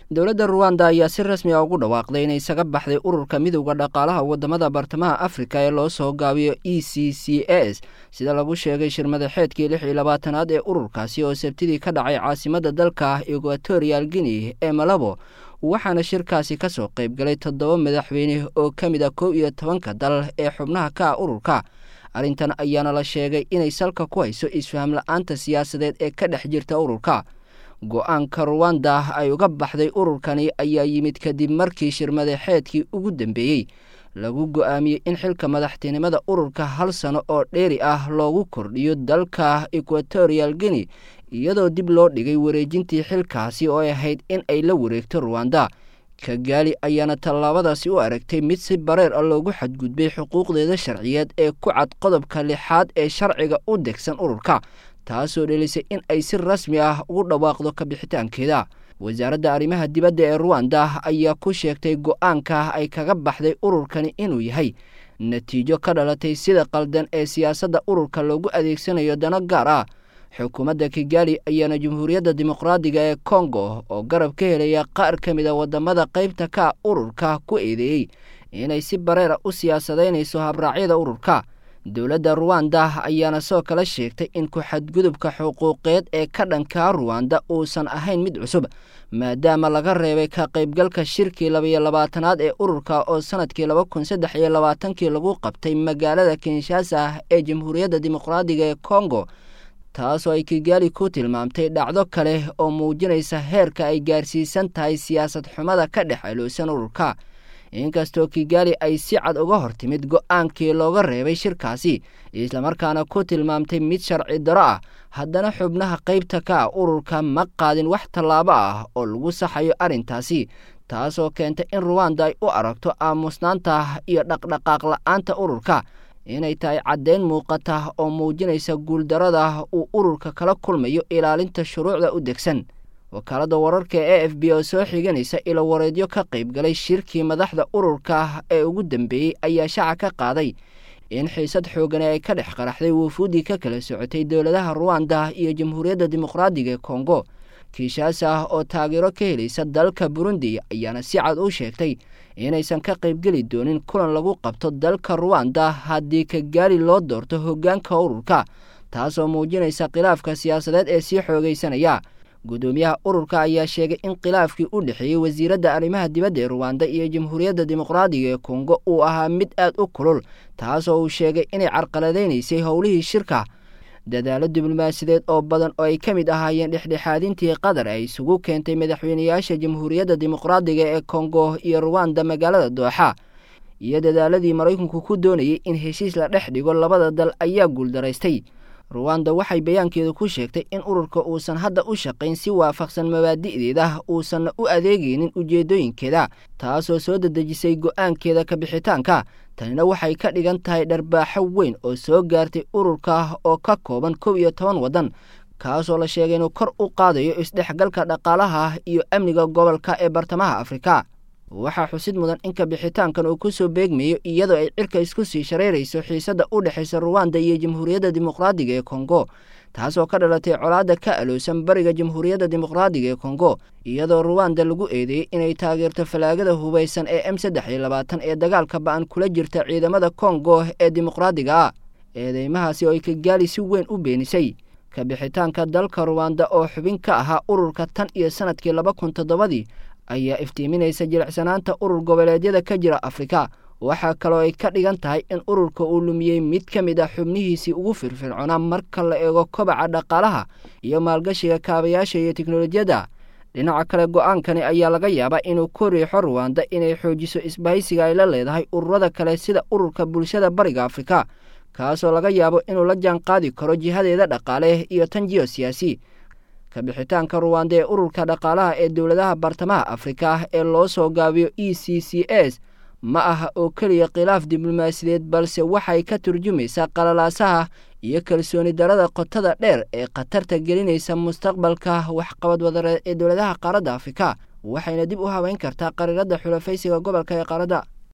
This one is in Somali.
dowladda ruwanda ayaa si rasmi a ugu dhawaaqday inay isaga baxday ururka midowda dhaqaalaha wadamada bartamaha afrika ee loo soo gaabiyo e c c s sida lagu sheegay shirmadaxeedkii lix iyo labaatanaad ee ururkaasi oo sabtidii ka dhacay caasimada dalka equatorial guinea ee malabo waxaana shirkaasi kasoo qayb galay toddoba madaxweyne oo ka mid a kow iyo tobanka dal ee xubnaha ka ah ururka arrintan ayaana la sheegay inay salka ku hayso isfaham la-aanta siyaasadeed ee ka dhex jirta ururka go-aanka ruwanda ay uga baxday ururkani ayaa yimid kadib markii shirmadaxeedkii ugu dambeeyey lagu go-aamiyey in xilka madaxtinimada ururka hal sano oo dheeri ah loogu kordhiyo dalka equatorial guinea iyadoo dib loo dhigay wareejintii xilkaasi oo ay ahayd in ay la wareegto ruwanda kagaali ayaana tallaabadaasi u aragtay mid si bareer ah loogu xadgudbay xuquuqdeeda sharciyeed ee ku cad qodobka lixaad ee sharciga u degsan ururka taasoo dhelisay in ay si rasmi ah ugu dhawaaqdo kabixitaankeeda wasaaradda arrimaha dibadda ee ruwanda ayaa ku sheegtay go-aanka ay kaga baxday ururkani inuu yahay natiijo ka dhalatay sida qaldan ee siyaasadda ururka loogu adeegsanayo dano gaar ah xukuumadda kigali ayaana jamhuuriyadda dimuqraadiga ee kongo oo garab ka helaya qaar ka mid a wadamada qaybta ka ururka ku eedeeyey inay si bareera u siyaasadaynayso habraacyada ururka dowladda ruwanda ayaana soo kala sheegtay in ku-xadgudubka xuquuqeed ee ka dhankaa ruwanda uusan ahayn mid cusub maadaama laga reebay ka qaybgalka shirkii labaiyo labaatanaad ee ururka oo sanadkii laba kun saddex iyo labaatankii lagu qabtay magaalada kinshasa ee jamhuuriyadda dimuqraadiga ee kongo taasoo ay kigaali ku tilmaamtay dhacdo kale oo muujinaysa heerka ay gaarsiisan tahay siyaasad xumada ka dhex aloosan ururka inkastoo kigaali ay si cad uga hor timid go-aankii looga reebay shirkaasi islamarkaana ku tilmaamtay mid sharci daro ah haddana xubnaha qaybta ka ah ururka ma qaadin wax tallaabo ah oo lagu saxayo arrintaasi taasoo keentay in ruwanda ay u aragto aamusnaanta iyo dhaqdhaqaaq la-aanta ururka inay tahay caddeyn muuqata oo muujinaysa guuldarada uu ururka kala kulmayo ilaalinta shuruucda u degsan wakaaladda wararka e f b oo soo xiganaysa ilo wareedyo ka qayb galay shirkii madaxda ururka ee ugu dambeeyey ayaa shaaca ka qaaday in xiisad xoogani ay ka dhex qaraxday wuufuuddii ka kala socotay dowladaha ruwanda iyo jamhuuriyadda dimuqraadiga ee kongo kiishaasa oo taageero ka helaysa dalka burundi ayaana si cad u sheegtay inaysan ka qaybgeli doonin kulan lagu qabto dalka ruwanda haddii kagaali loo doorto hoggaanka ururka taasoo muujinaysa khilaafka siyaasadeed ee sii xoogaysanaya guddoomiyaha ururka ayaa sheegay in khilaafkii u dhexeeyey wasiiradda arrimaha dibadda ee ruwanda iyo jamhuuriyadda dimuqraadiga ee kongo uu ahaa mid aad u kulul taasoo uu sheegay inay carqaladaynaysay howlihii shirka dadaalo diblomaasiyadeed oo badan oo ay ka mid ahaayeen dhexdhexaadintii qatar ay isugu keentay madaxweynayaasha jamhuuriyadda dimuqraadiga ee kongo iyo ruwanda magaalada dooxa iyo dadaaladii maraykanku ku doonayay in heshiis la dhex dhigo labada dal ayaa guuldaraystay ruwanda waxay bayaankeedu ku sheegtay in ururka uusan hadda u shaqayn si waafaqsan mabaadi'deeda uusanna u adeegaynin ujeeddooyinkeeda taasoo soo dedejisay go-aankeeda kabixitaanka tanina waxay ka dhigan tahay dharbaaxo weyn oo soo gaartay ururka oo ka kooban kow iyo toban waddan kaasoo la sheegay inuu kor u qaadayo isdhexgalka dhaqaalaha iyo amniga gobolka ee bartamaha afrika waxaa xusid mudan in kabixitaankan uu ku soo beegmayo iyadoo ay cirka isku sii shareyrayso xiisadda u dhexaysa ruwanda iyo jamhuuriyadda dimuqraadiga ee kongo taasoo ka dhalatay colaadda ka aloosan bariga jamhuuriyadda dimuqraadiga ee kongo iyadoo ruwanda lagu eedeeyey inay taageerto falaagada hubaysan ee m saddex iyo labaatan ee dagaalka ba-an kula jirta ciidamada kongo ee dimuqraadiga ah eedeymahaasi oo ay kagaali si weyn u beenisay kabixitaanka dalka ruwanda oo xubin ka ahaa ururka tan iyo sanadkii laba kun toddobadii ayaa iftiiminaysa jilicsanaanta urur goboleedyada ka jira afrika waxaa kaloo ay ka dhigan tahay in ururka uu lumiyey mid ka mid ah xubnihiisii ugu firfircoonaa marka la eego kobaca dhaqaalaha iyo maalgashiga kaabayaasha iyo teknolojiyadda dhinaca kale go-aankani ayaa laga yaabaa inuu ku riixo ruwanda inay xoojiso isbahaysiga ay la leedahay ururada kale sida ururka bulshada bariga afrika kaasoo laga yaabo inuu la jaan qaadi karo jihadeeda dhaqaale iyo tan jiyo siyaasi kabixitaanka ruwanda ee ururka dhaqaalaha ee dowladaha bartamaha afrika ee loo soo gaabiyo e c c s ma aha oo keliya khilaaf diblomaasiyadeed balse waxay ka turjumaysaa qalalaasaha iyo kalsooni darada qotada dheer ee khatarta gelinaysa mustaqbalka waxqabad wadareed ee dowladaha qaaradda afrika waxayna dib u habeyn kartaa qariiradda xulafaysiga gobolka ee qaaradda